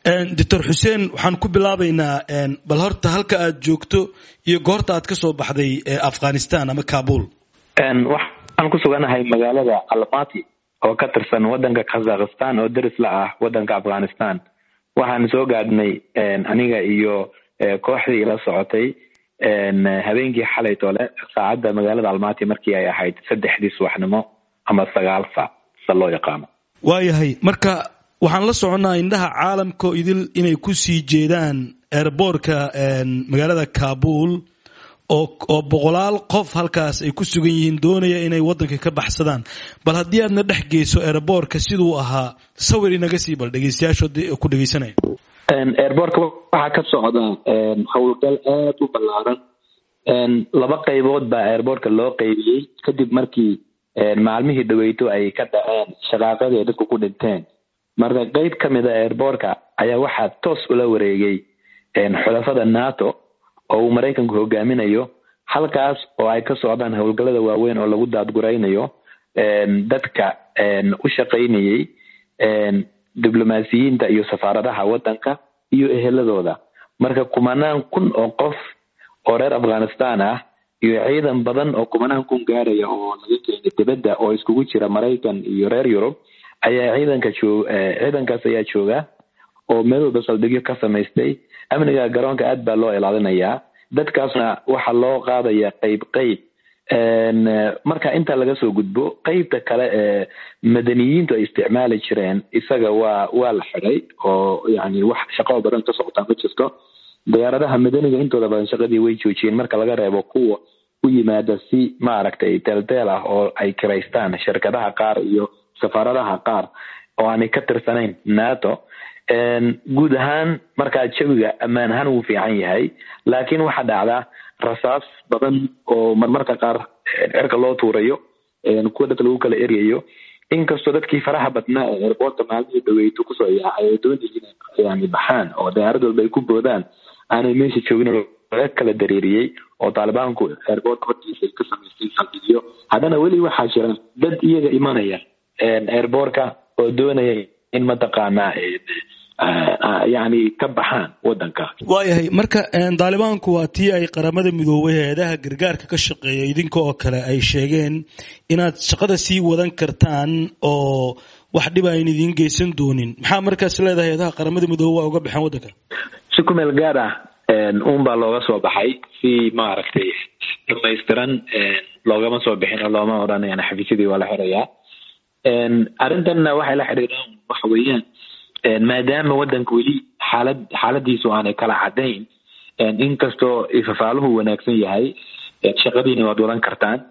doctor xuseen waxaan ku bilaabaynaa bal horta halka aad joogto iyo goorta aad ka soo baxday afghanistan ama kabul waxaan ku suganahay magaalada almati oo ka tirsan wadanka kazakhstan oo deris la ah wadanka afghanistan waxaan soo gaadhnay aniga iyo kooxdii ila socotay habeenkii xalay tole saacadda magaalada almati markii ay ahayd saddexdii subaxnimo ama sagaal saac sa loo yaqaano waayahay marka waxaan la soconnaa indhaha caalamka idil inay ku sii jeedaan airboortka magaalada kabul oo boqolaal qof halkaas ay ku sugan yihiin doonaya inay waddanka ka baxsadaan bal haddii aadna dhex geyso airboortka siduu ahaa sawir inaga sii bal dhegeystayaashood ku dhegeysanaya airboortka waxaa ka socda howlgal aad u ballaaran laba qaybood baa airboortka loo qeybiyey kadib markii maalmihii dhaweyto ay ka dhaceen shaqaaqadii ay dadku ku dhinteen marka qeyb ka mid a airboortka ayaa waxaa toos ula wareegay xulafada nato oo uu maraykanku hogaaminayo halkaas oo ay ka socdaan howlgallada waaweyn oo lagu daadguraynayo dadka u shaqaynayey diblomaasiyiinta iyo safaaradaha waddanka iyo eheladooda marka kumanaan kun oo qof oo reer afghanistan ah iyo ciidan badan oo kumanaan kun gaaraya oo laga keenay dibadda oo iskugu jira maraykan iyo reer yurub ayaa ciidanka joog ciidankaas ayaa jooga oo meel walba saldhigyo ka samaystay amniga garoonka aad baa loo ilaalinayaa dadkaasna waxaa loo qaadaya qeyb qeyb marka intaa laga soo gudbo qeybta kale ee madaniyiintu ay isticmaali jireen isaga waa waa la xiday oo yani wax shaqo badan ka socotaa ma jirto diyaaradaha madaniga intooda badan shaqadii way joojiyeen marka laga reebo kuwa u yimaada si maaragtay teelteel ah oo ay kiraystaan shirkadaha qaar iyo safaaradaha qaar oo aanay ka tirsanayn nato guud ahaan markaa jawiga ammaan ahaan wuu fiican yahay laakiin waxaa dhacdaa rasaas badan oo marmarka qaar cirka loo tuurayo kuwa dadka lagu kala eryayo inkastoo dadkii faraha badnaa ee airboortka maalmihii dhaweyto kusoo yaacay ay doonayeen yani baxaan oo diyaarad walba ay ku boodaan aanay meesha joogin laga kala dareeriyey oo taalibaanku airboortka hortiisa ay ka samaystay saldhigyo haddana weli waxaa jira dad iyaga imanaya airboortka oo doonaya in mataqaanaa yani ka baxaan wadanka waayahay marka daalibaanku waa tii ay qaramada midoobay hay-adaha gargaarka ka shaqeeya idinka oo kale ay sheegeen inaad shaqada sii wadan kartaan oo wax dhiba ayn idiin geysan doonin maxaa markaas leedahay hay-adaha qaramada midoobe waa uga baxeen waddanka si ku meel gaar ah un baa looga soo baxay si maaragtay dhamaystiran loogama soo bixin oo looma odhan yani xafiisyadii waa la xirayaa arrintanna waxay la xiriiraan waxa weeyaan maadaama waddanka weli xaalad xaaladiisu aanay kala cadayn inkastoo ifafaaluhu wanaagsan yahay shaqadiina waad wadan kartaan